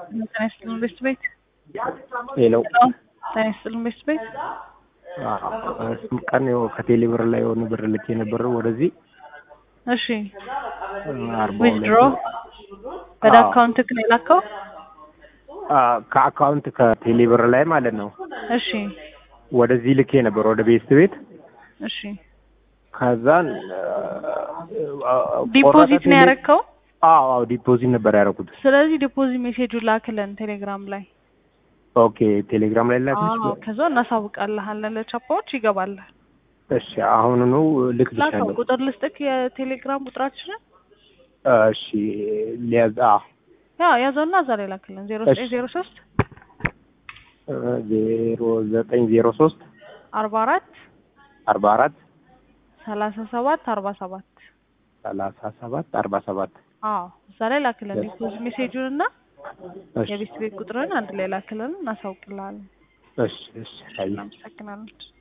ጤና ይስጥልን ቤት ቤት ሄሎ ጤና ይስጥልን ቤት ቤት እሱም ቀን ያው ከቴሌ ብር ላይ የሆነ ብር ልኬ ነበር ወደዚህ እሺ አርባ ሁለት ዊዝድሮ ወደ አዎ። አካውንት ነው የላከው አ፣ ከአካውንት ከቴሌ ብር ላይ ማለት ነው እሺ ወደዚህ ልኬ ነበር ወደ ቤስት ቤት እሺ ከዛን አ፣ ዲፖዚት ቆረጠ ነው ቴሌ- ያረከው አዎ አዎ ዲፖዚት ነበር ያደረኩት ስለዚህ ዲፖዚት ሜሴጁ ላክልን ቴሌግራም ላይ ኦኬ ቴሌግራም ላይ ላክልሽ አዎ ከዛ እናሳውቃለሃለን ለቻፓዎች ይገባል እሺ አሁኑኑ ላከው ልክልሻለሁ ቁጥር ልስጥክ የቴሌግራም ቁጥራችንን እሺ ሊያዝ አ ያ ያዘውና እዛ ላይ ላክልን ዜሮ ዘጠኝ ዜሮ ሶስት ዜሮ ዘጠኝ ዜሮ ሶስት አርባ አራት አርባ አራት ሰላሳ ሰባት አርባ ሰባት ሰላሳ ሰባት አርባ ሰባት አዎ እዛ ላይ ላክልን ዲፖዚት ሜሴጁን እና እሺ የቤት ቤት ቁጥርን አንድ ላይ ላክልን እናሳውቅልሃለን እሺ እሺ አይ እናመሰግናለን